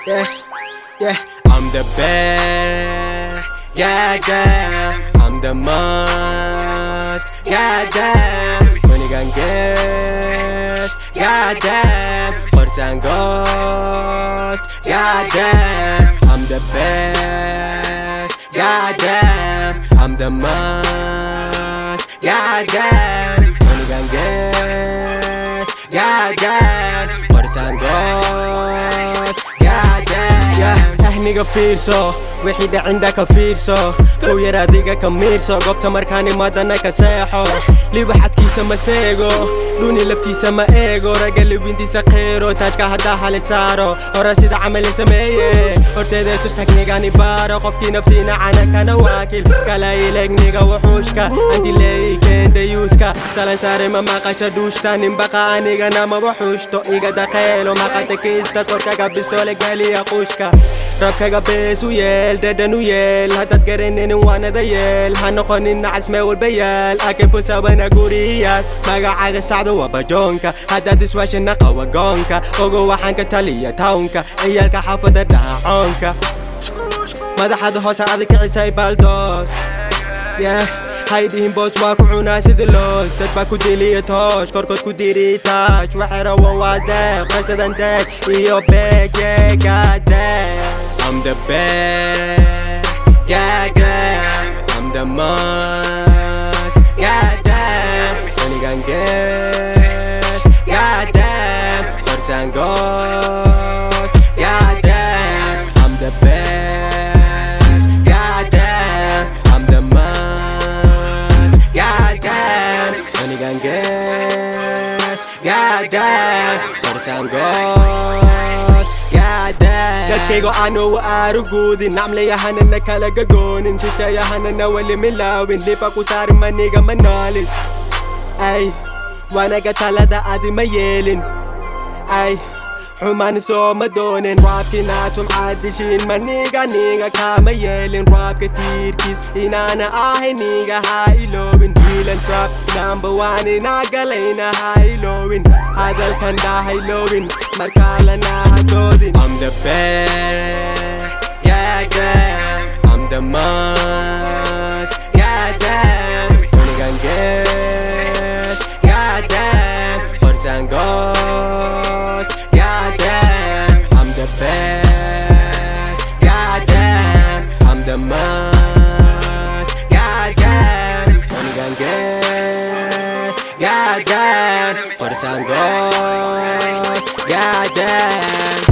Yeah, yeah, I'm the best. Yeah, yeah, I'm the most. Yeah, damn, money can guess. Yeah, damn, horse and ghost. Yeah, damn, I'm the best. Yeah, damn, I'm the most. Yeah, damn, money can guess. Yeah, damn, horse and ghost. Yeah, damn, yeah. ahniga fiirso wixii dhacinda ka fiirso kow yar adiga ka miirso goobta markaan imaadana ka seexo liba xadkiisa ma seego dhuni laftiisa ma eego ragga libintiisa qeero taajka haddaa hali saaro hore sida camali sameeye horteeda isus tagnigani baaro qofkii naftiina cana kana waakil kala ilegniga wuxuushka andileeyi keendayuuska salan saare ma maqasha dhuushta nimbaqa anigana maba xuushto iga daqeelo maqata kiista korkaga bistoole galiya quushka rabkaga bees u yeel dhadhan u yeel haddaad garanaynin waanada yeel ha noqonin nacas mee walba yaal akefusabana guriyaad magacaaga sacda waa bajoonka haddaad iswaashana qawa goonka ogo waxaan ka taliya tawnka ciyaalka xaafada dhaacoonka madaxada hoose adag kicisay baldoos yeah haydihin boos waa ku cunaa sida loos dad baa ku diliya toosh korkood ku diri taash waxay rawan waa deeq qarsadan deeg iyo beeg yeegadeeg I'm the best, yeah, yeah. I'm the most, yeah, damn. Money can guess, yeah, damn. Horse and ghost, yeah, damn. I'm the best, yeah, damn. I'm the most, yeah, damn. Money can guess, yeah, damn. Horse and ghost, yeah, damn. dadkaygo aanu aaruguudin namlayahanana kala gagoonin shisheeyahanana weli milaawin dhifa ku saari maniga ma noolin ay wanaga talada adi ma yeelin ay xumaan sooma doonin raabkinaad sumcaad dishiin maniga niga kaama yeelin raabka tiirkiis inaana ahay niga ha iloowin wiilan trap number one inaa galayna ha iloowin hadalkan dhaha iloowin markaalana ha doodin I'm the best, yeah, yeah. I'm the most, yeah, damn. Money can guess, yeah, damn. Horse and ghost, yeah, damn. I'm the best, yeah, damn. I'm the most, yeah, damn. Money can guess, yeah, damn. Horse and ghost, yeah, damn.